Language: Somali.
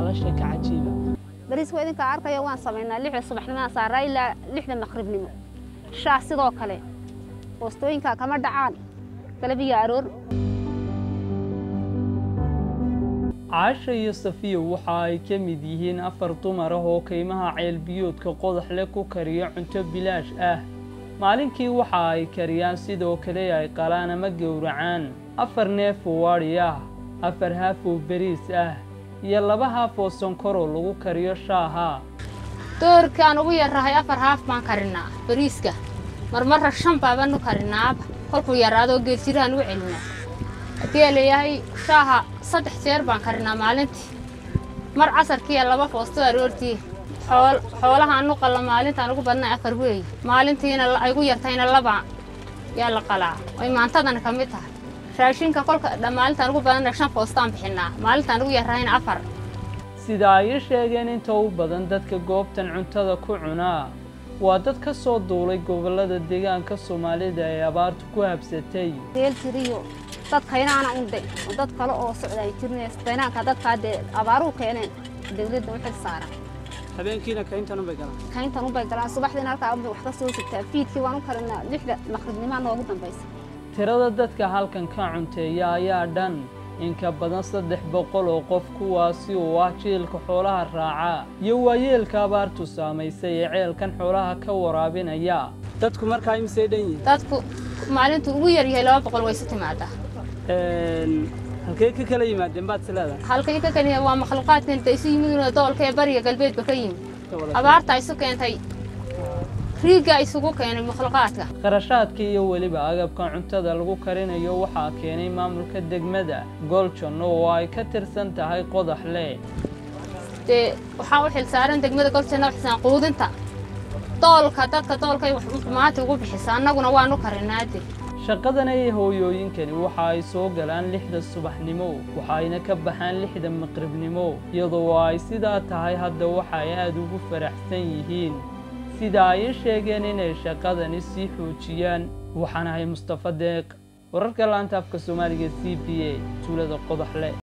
waa sheeko cajiiba bariiska idinka arkayo waan samaynaa lixda subaxnimaan saaraa ilaa lixda maqribnimo shaah sidoo kale boostooyinka kama dhacaan galabiya aroor caasha iyo safiya waxa ay ka mid yihiin afar dumar ah oo kaymaha ceelbiyoodka qodaxle ku kariya cunto bilaash ah maalinkii waxa ay kariyaan sidoo kale ay qalaan ama gowracaan afar neef oo adhi ah afar haaf oo beriis ah iyo laba haaf oo sonkoroo lagu kariyo shaaha doorkaan ugu yarrahay afar haaf baan karinaa bariiska marmarra shan baabanu karinaaba kolkuu yaraadoo geeljirahan u celinaa haddii a leeyahay shaaha saddex jeer baan karinaa maalintii mar casarkiiya laba foosto aroortii xoolahaan u qalla maalintaan ugu badnay afar weeye maalintiina ay gu yartayna laba yaa la qalaa oy maantadana ka mid tahay raashinka kolka maalintaan ugu badanna shan foostaan bixinaa maalintaan ugu yarrahayna afar sida ay ii sheegeen inta u badan dadka goobtan cuntada ku cunaa waa dad ka soo duulay gobollada deegaanka soomaalida ee abaartu ku habsatay geeljiriyo dad kaynaana unde oo dad kale oo socda ay jirneen kaynaanka dadkaa dee abaaruhu keeneen dawladda u xil saaran habeenkiina kayntan unbay galaan kayntan unbay galaan subaxdiina halkaa unbay wax ka soo sigtaa fiidkii waan u karinaa lixda maqribnimaa noogu dambaysa tirada dadka halkan ka cunteeya ayaa dhan in ka badan saddex boqol oo qof kuwaasi oo ah jiilka xoolaha raaca iyo waayeelka abaartu saamaysay ee ceelkan xoolaha ka waraabinaya dadku markaa imisay dhan yihiin dadku maalintuu ugu yar yahay laba boqol way isu timaadaa halkay ka kala yimaadeen baad is leedahay halkay ka kala waa makhluuqaadka inta isu yimid doolka ee bariga galbeedba ka yimid abaarta isu keentay riigga isugu keenay makhluuqaadka qarashaadka iyo weliba agabka cuntada lagu karinayo waxaa keenay maamulka degmada goljon oo ay ka tirsan tahay qodaxle dee waxaa u xilsaaran degmada goljon oo xilsaan quudinta doolka dadka doolkay maanta ugu bixisa annaguna waanu karinaade shaqadan ay hooyooyinkani waxa ay soo galaan lixda subaxnimo waxayna ka baxaan lixda maqribnimo iyadoo ay sidaa tahay hadda waxa ay aada ugu faraxsan yihiin sida ay ii sheegeen inay shaqadani sii xoojiyaan waxaan ahay mustafa deeq wararka laanta afka soomaaliga c b a tuulada qodaxle